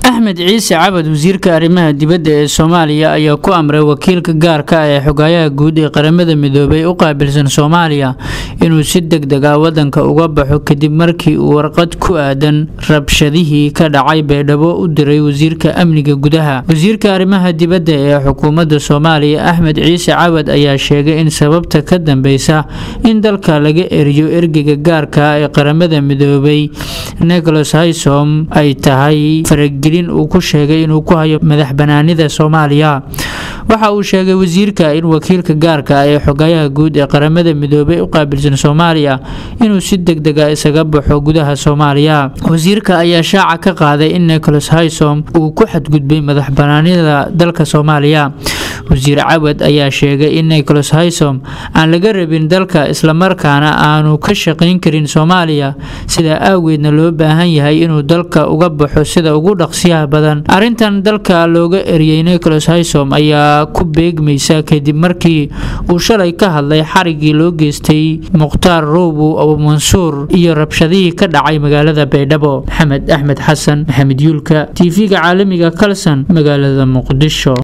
axmed ciise cabad wasiirka arrimaha dibadda ee soomaaliya ayaa ku amray wakiilka gaarka ah ee xogaayaha guud ee qaramada midoobay u qaabilsan soomaaliya inuu si deg deg ah wadanka uga baxo kadib markii uu warqad ku aadan rabshadihii ka dhacay baydhabo u diray wasiirka amniga gudaha wasiirka arrimaha dibadda ee xukuumadda soomaaliya axmed ciise cabad ayaa sheegay in sababta ka dambeysa in dalka laga eriyo ergeyga gaarka ah ee qaramada midoobay nicholas haysom ay tahay faragelin uu ku sheegay inuu ku hayo madax banaanida soomaaliya waxa uu sheegay wasiirka in wakiilka gaarka ah ee xogayaha guud ee qaramada midoobay u qaabilsan soomaaliya inuu si deg dega isaga baxo gudaha soomaaliya wasiirka ayaa shaaca ka qaaday in nicholas haysom uu ku xadgudbay madax banaanida dalka soomaaliya wasiir cawad ayaa sheegay in nicholas haysom aan laga rabin dalka islamarkaana aanu ka shaqayn karin soomaaliya sidaa aageedna loo baahan yahay inuu dalka uga baxo sida ugu dhaqsiyaha badan arrintan dalka looga eriyey nicholas haysom ayaa ku beegmaysa kadib markii uu shalay ka hadlay xarigii loo geystay mukhtaar roobow abumansuur iyo rabshadihii ka dhacay magaalada baydhabo maxamed axmed xasan maxamed yuulka tv-ga caalamiga kalson magaalada muqdisho